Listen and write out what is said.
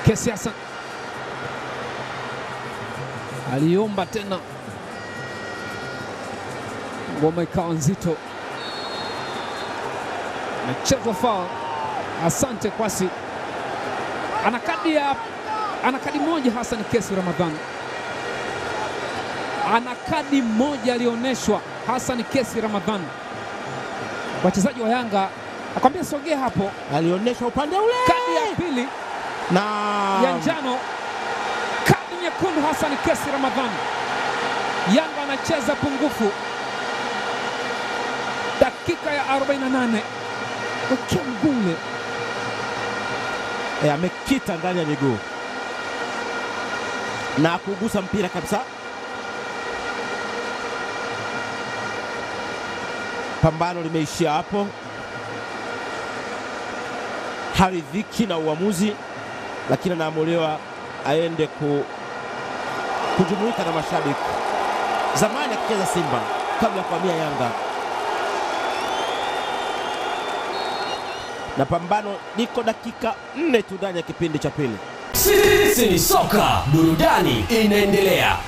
Kesi Hassan aliomba tena, ngoma ikawa nzito, mechezwa foul. Asante Kwasi, ana kadi ya ana kadi moja. Hassan Kesi Ramadhan ana kadi moja alionyeshwa. Hassan Kesi Ramadhan, wachezaji wa Yanga akwambia sogea hapo, alionyesha upande ule kadi ya pili na ya njano, kadi nyekundu. Hassan Kesi Ramadhan, Yanga anacheza pungufu, dakika ya 48 wakia mgule e, amekita ndani ya miguu na kugusa mpira kabisa. Pambano limeishia hapo, haridhiki na uamuzi, lakini anaamuliwa aende ku, kujumuika na mashabiki. Zamani akicheza Simba kabla ya kuhamia Yanga, na pambano liko dakika nne tu ndani ya kipindi cha pili. Sisi ni soka, burudani inaendelea.